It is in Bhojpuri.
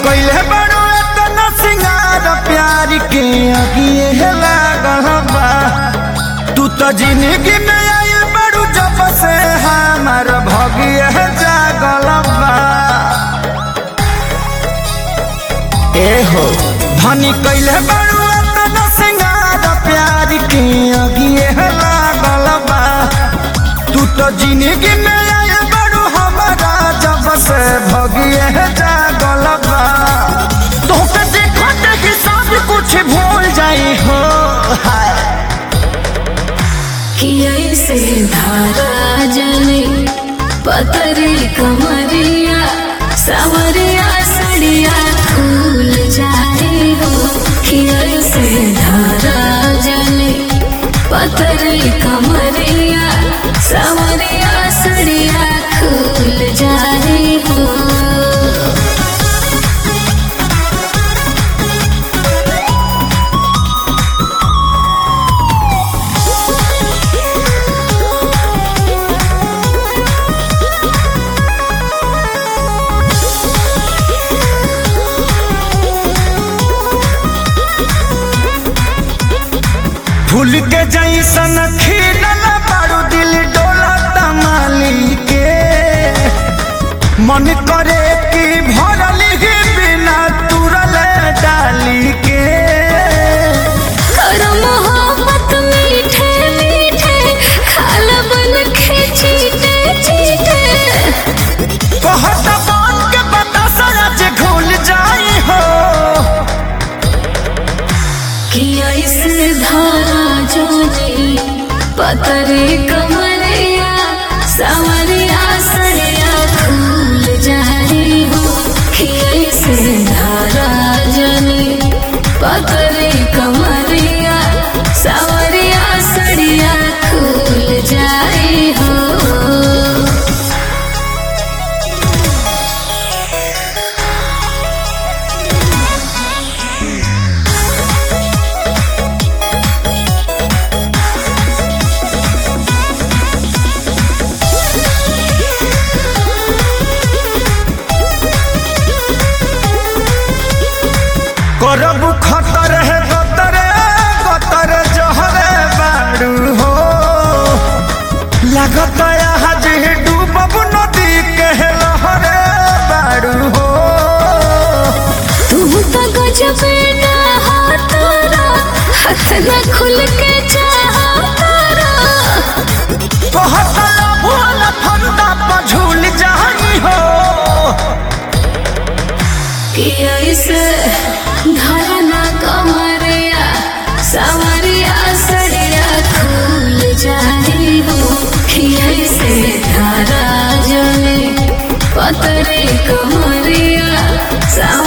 कइले बड़ो एतना सिंगार प्यार के अगिए लागल बा तू तो जिंदगी में आइल बड़ू जब से हमार भगिए जागल बा ए हो धनी कइले बड़ू एतना सिंगार प्यार के अगिए लागल बा तू तो जिंदगी में आइल बड़ू हमारा जब से भगिए जागल बा तोहके देखत ही सब कुछ भूल जाई हो हाय कि ऐसे धारा जले पतरी कमरिया सवरिया सड़िया फूल जाए हो कि ऐसे धारा जले पतरी कमरिया सवरिया सड़िया फूल जाए हो फूल के जैसन खिलल बारू दिल डोला तमाली के मन करे कि भरल ही बिना तुरल डाली के करो मोहब्बत मीठे मीठे खाल बन के चीटे चीटे कहत बात के बता सच घुल जाई हो कि ऐसे धारा जोनी पतरे कमरिया सवरिया सड़िया फूल जाए हो कि ऐसे धारा जोनी पतरे कमरिया सवरिया सड़िया फूल जाए हो करब खतर है गतरे गतर जहरे बारू हो लागत आज डूबब नदी के लहरे बारू हो तुम तो गजब ना हाथारा हाथ न खुल के चाहतारा कहत भूल फंदा पर झूल जाई हो कि ऐसे धरना कमरिया सवरिया सड़िया खुल जाए हो कि ऐसे धारा जले पतरे कमरिया सवरिया